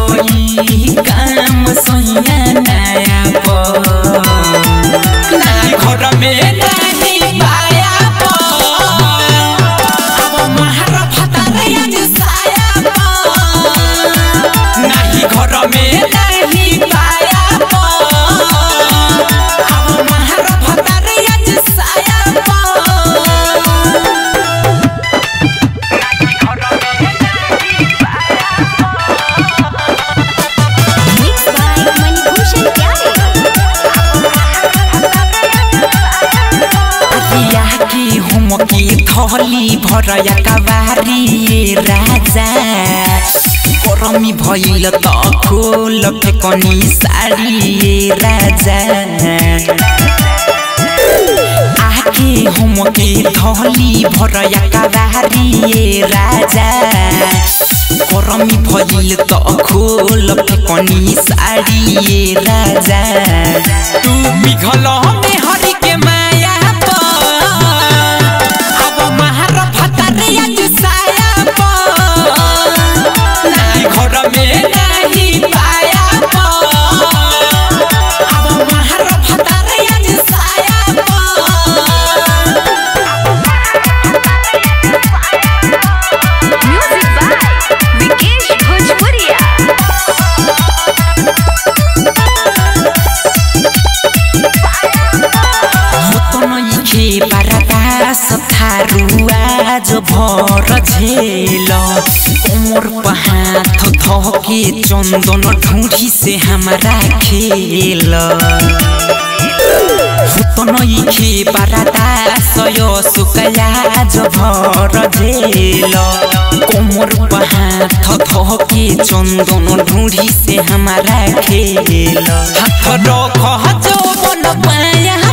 होई काम सोया नया पो नाही घर में नाही पाया पो अब महार फतारे आज साया पो नाही घर में नाही पाया पो अब महार फतारे आज साया पो Mixed by Manibhushan Pyare. अतिया की हम की थली भरया कवारी राजा गरमी भइल त खोल फेकनी साडी राजा आके हम के थली भरया कवारी राजा गरमी भइल त खोल फेकनी साडी राजा तू पिघल में हरि के माया प अब महार फतारे आज साया प नाही घर में नाही पाया प अब महार फतारे आज साया प Music by Vikesh Bhojpuria. होतनइखे बारादास थारुआ जो भर झेल कोमर पहाथ धके चंदन ढूंढी से हमारा खेल होतनइखे बारादास यो सुकया जो भर झेल कोमर पहाथ धके चंदन ढूंढी से हमारा खेल हाथ रख जो बन पाया